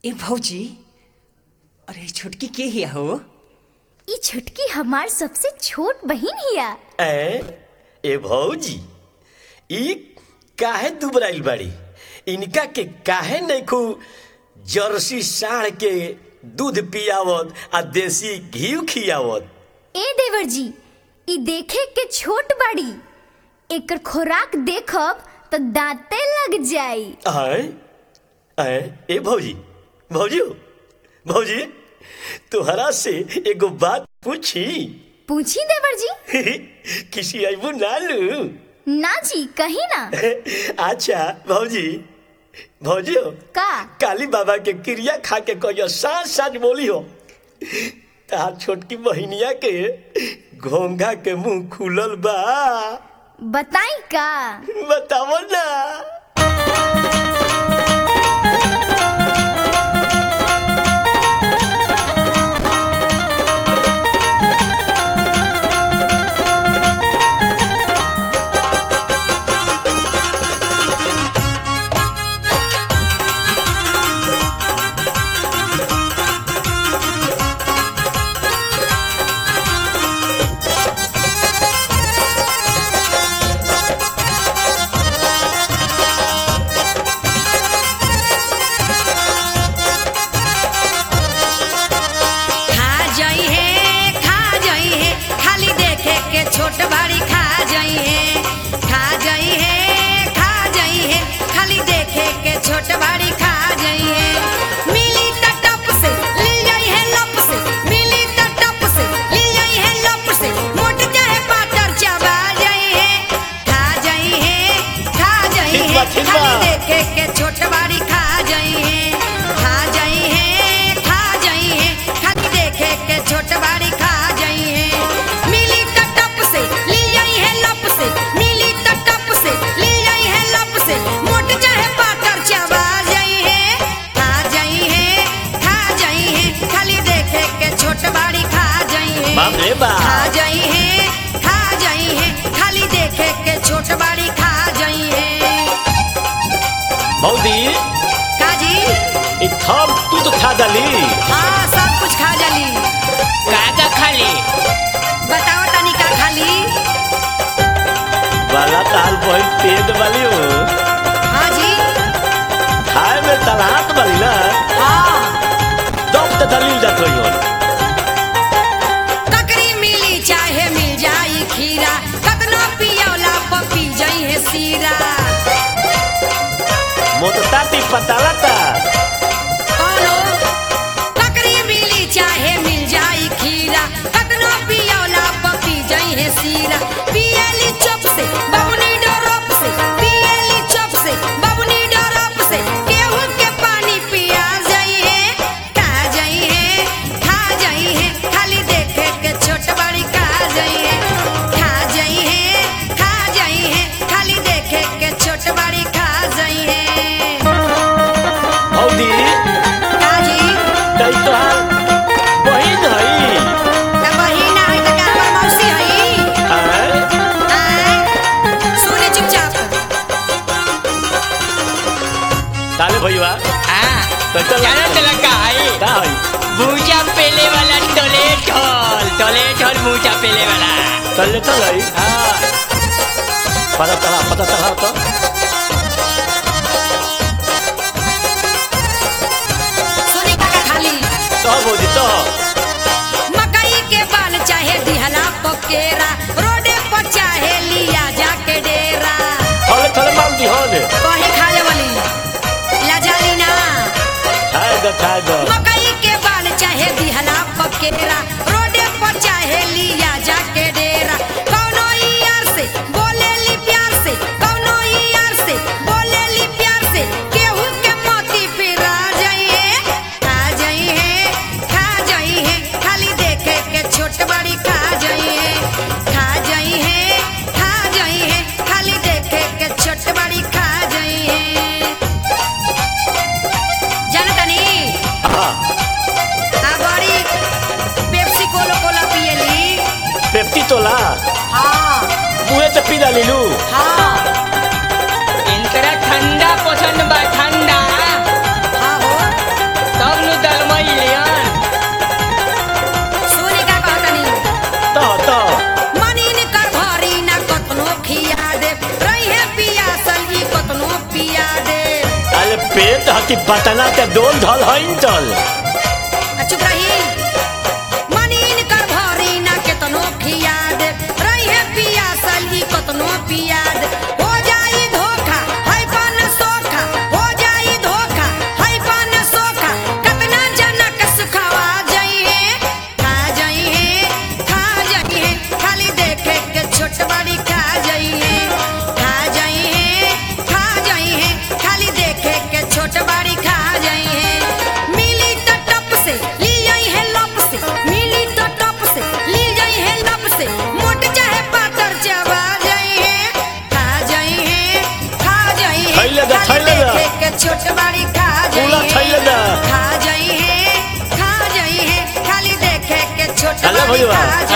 ए भौजी अरे छोटकी के हिया हो ई छुटकी हमार सबसे छोट बहिन हिया ए ए भौजी ई काहे दुबराइल बाड़ी इनका के काहे नैखू जर्सी साढ़ के दूध पियावत आ देसी घी खियावत ए देवर जी ई देखे के छोट बाड़ी एकर खोराक देखब तो दांते लग जाई आए आए ए भौजी भौजी हो भौजी तुहरा से एगो बात पूछी पूछी देवर जी किसी अबू नालू ना जी कहीं ना अच्छा भौजी भौजी हो का काली बाबा के क्रिया खा के कहियो साँझ साँझ बोली हो तार छोटकी बहिनिया के घोंघा के मुंह खुलल बा बताई का बतावो ना खा जाई है खा जाई है खाली देखे के छोट बड़ी खा जाई है खा जाई है खा जाई है खाली देखे के छोट बड़ी खा जाई है मिली त टप से ले जाई है लप से मिली त टप से ले जाई है लप से मोट चाहे पातर चबा जाई है खा जाई है खा जाई ठीक है बा, ठीक बा। खाली देखे के छोट बड़ी खा जाई है खा जाई है खा जाई है खाली देखे के छोट बड़ी खा जाई है मिली त टप से ली जाई है लप से मिली त टप से ली जाई है लप से मोट चाहे पातर चबा जाई है खा जाई है खा जाई है खाली देखे के छोट बड़ी खा जाई है बाप रे बाप। खा जाई है खा जाई है खाली देखे के छोट बड़ी खा जाई है भौजी काजी ई थम तू तो खा डाली हाँ सब कुछ खा जाली काका खाली बताओ तनी का खाली वाला ताल बहिन पेट वाली हो हाँ जी खाए में तलात वाली ना हाँ दब तो दलील जात होई होन ककरी मिली चाहे मिल जाई खीरा कतनो पियौला पपी जाई है सीरा मोतताती पतालाता कौनो ककरी मिली चाहे मिल जाई खीरा कतनो पियौला पपी जाई है सीरा पियली चुप से बबुनी डोरप से पियली चुप से बबुनी डोरप से केहू के पानी पिया जाई है खा जाई है खा जाई है खाली देखे के छोट बड़ी खा जाई है खा जाई है खा जाई है खाली देखे के छोट बड़ी खा जाई है भौजी काजी तई तो बहिन हई त बहिन है त का हमर मौसी है आए आय सुने चुपचाप ताले भईवा हाँ तई तो जानो तला का है का हई भूजा पेले वाला टोलेट हॉल टोलेट हॉल भूजा पेले वाला चल चल हई हाँ पता चला पता चला तो सुने का खाली तो भौजी तो मकई के बाल चाहे दिहला पकेरा रोडे पर चाहे लिया जाके डेरा थोड़े थोड़े माल दी होने कहे खाए वाली लजाली ना खाए दो खाए दो मकई के बाल चाहे दिहला पकेरा रोडे पर चाहे लिया जाके डेरा कौनो यार से बोले ली प्यार से कौनो यार से बोले ली प्यार से केहू के मोती पिरा जाइए खा जाइए खा जाइए खाली देखे के छोट बड़ी खा जाइए खा जाइए खा जाइए खाली देखे के छोट बड़ी खा जाइए जानतनी हाँ आ बड़ी कि पटना ते डोल धल हईन चल आ चुप रही मनीन कर भरी ना केतनो खियाद रहे पियासल ही कतनो पियाद हो जाई धोखा है पान सोखा हो जाई धोखा है पान सोखा कतना जनक सुखावा जाइए खा जाइए खा जाइए खाली देखे के छोट बड़ी खा जाइए खा जाइए खा जाइए खाली देखे के छोट बड़ी खा जाइए मिली तो टप से ली जाई है लप से मिली तो टप से ली जाई है लप से मोट चाहे पातर चबा जाई है खा जाई है खा जाई है खइले दा, खाली खइले दा। देखे के छोट बड़ी खा जाई पूरा खइले दा। खा जाई है खा जाई है खाली देखे के छोट चलो बड़ी भैया, खा